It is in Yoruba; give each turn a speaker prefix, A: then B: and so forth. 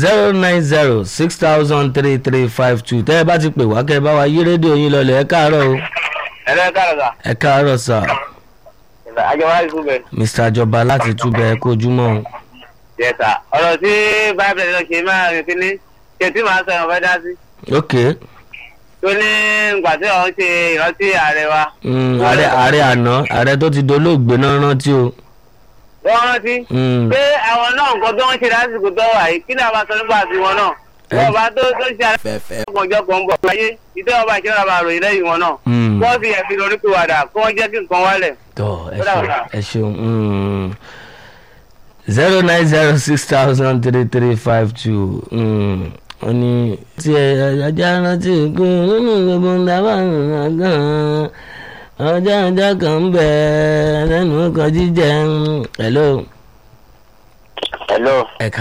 A: zero nine zero six thousand three three five two tẹ́ ẹ bá ti pè wá kẹ́ ẹ bá wa yí rédíò yín lọlẹ̀ ẹ káàárọ̀ o
B: ẹ̀rẹ́ kárọ̀gà
A: ẹ káàárọ̀ sà
B: àjọwá ìfúnbẹ̀
A: mr àjọba láti túbẹ̀ ẹ kojúmọ́ o.
B: yẹ̀sà ọ̀rọ̀ tí báyìí lọ ṣe máa rìn kíní ṣe tí màá sọ ìwọ̀n fẹ́ dá sí.
A: ok
B: tó ní ìgbà tí òun ṣe ìrántí ààrẹ wa.
A: mm, ààrẹ ààrẹ àná ààrẹ tó ti dolóògbé náà rántí o.
B: wọ́n rántí
A: Mm,
B: pé àwọn náà nǹkan tó ń ṣe lásìkò tó wà yìí kí ni a máa sọ nípa tiwọn náà.
A: Ẹ-
B: wọ́n bá tó tó ṣe àlẹ́ ọjọ́ kan ń bọ̀ láyé ìtẹ́ ọba ìṣẹ́ ọba àròyìn lẹ́yìn wọn náà.
A: mm.
B: wọ́n fi ẹ̀fìn lórí pé wàdà kí wọ́n jẹ́ kí nǹkan wálẹ̀.
A: tọ ẹ
B: Ó dàbọ̀
A: ṣeun
B: sà.
A: ẹ ṣeun zero nine zero six thousand three three five two wọ́n ní tí ẹ ajá rántí kú nínú gbogbo ń dábàá nínú gan-an ọjọ́ ọjọ́ kan ń bẹ lẹ́nu ọkọ̀ jíjẹ hello
B: hello.
A: ẹ̀ka.